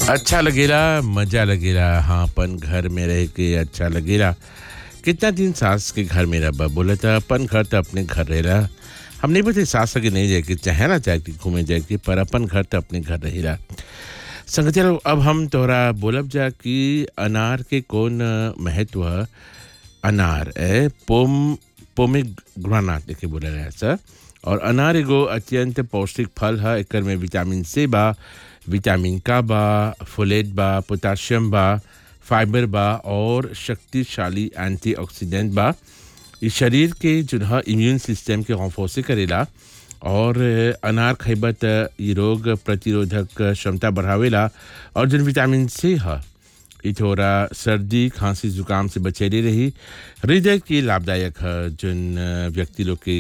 अच्छा लगेला मजा लगेला हाँ अपन घर में रह के अच्छा लगेला कितना दिन सास के घर में रह बोले तो अपन घर तो अपने घर रहेला हम नहीं बोलते सास के नहीं जाए के चाहे ना चाहे कि घूमे जाए के पर अपन घर तो अपने घर रहेला संग चलो अब हम तोहरा बोलब जा कि अनार के कौन महत्व है अनार ए पोम पोमेग्रानाट के बोला रहा सर और अनार एगो अत्यंत पौष्टिक फल है एकर में विटामिन सी बा विटामिन का बा फोलेट बा पोटाशियम बा फाइबर बा और शक्तिशाली एंटीऑक्सीडेंट बा इस शरीर के जो है इम्यून सिस्टम के हौफौसे करेला और अनार खैबा त इ रोग प्रतिरोधक क्षमता बढ़ावेला और जन विटामिन सी है इ थोड़ा सर्दी खांसी जुकाम से बचेले रही हृदय के लाभदायक है जन व्यक्ति लोग के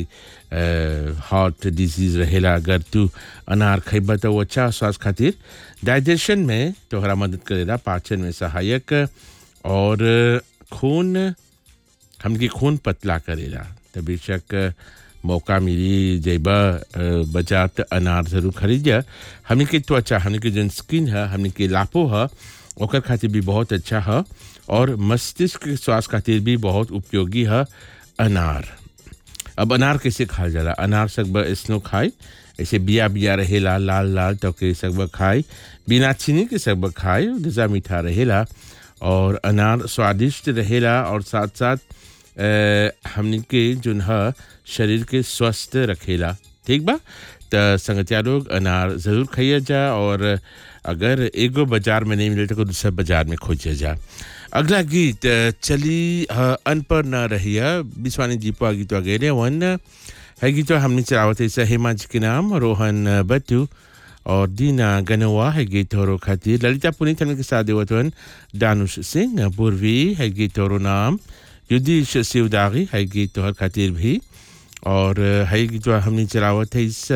हार्ट डिजीज रहेला अगर तू अनार खैबा तो वो अच्छा स्वास्थ्य खातिर डाइजेशन में तोहरा मदद करेला पाचन में सहायक और खून हमके खून पतला करेला तो बेशक मौका मिली जेबा बाजार त अनार जरूर खरीदिया हमने के त्वचा हमने के जन स्किन है हमने के लापो है ओकर खातिर भी बहुत अच्छा है और मस्तिष्क के स्वास्थ्य खातिर भी बहुत उपयोगी है अनार अब अनार कैसे खाया जाला अनार सब स्नो खाए ऐसे बिया बिया रहेला लाल लाल तो के सब खाए बिना चीनी के सब खाए जैसा मीठा रहेला और अनार स्वादिष्ट रहेला और साथ साथ हमने के जो है शरीर के स्वस्थ रखेला ठीक बा तो संगतिया लोग अनार ज़रूर खाइए जा और अगर एगो बाजार में नहीं मिले तो दूसरा बाजार में खोजे जा अगला गीत चली अनपढ़ न रहिया बिस्वानी जी पा गीत गेले वन है गीत हमने चलावत ऐसा हेमा जी के नाम रोहन बट्टू और दीना गनवा है गीत और खातिर ललिता पुनीत के साथ देवतवन दानुष सिंह पूर्वी है गीत और नाम युद्धीश शिवदागी है गीत तोहर खातिर भी और है गीत हमने चलावत है इस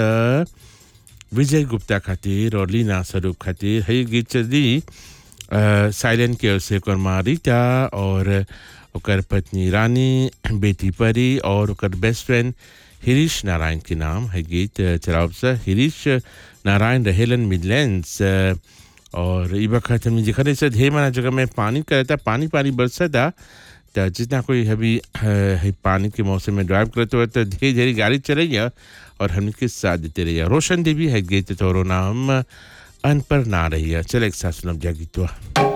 विजय गुप्ता खातिर और लीना स्वरूप खातिर है गीत चली साइलेंट के से रीता और ओकर पत्नी रानी बेटी परी और ओकर बेस्ट फ्रेंड हिरीश नारायण के नाम है गीत चलाव से हिरीश नारायण रहेलन मिडलैंड्स और ई वक्त हमने जिक्र ऐसे ढेर माना जगह में पानी करता पानी पानी बरसता तो जितना कोई अभी है पानी के मौसम में ड्राइव करते हुए तो धीरे धीरे गाड़ी चलैया और हम के साथ देते रहिए रोशन देवी है गीत तोरो नाम अनपर ना रही है चल एक साथ सुनब जा गीतवा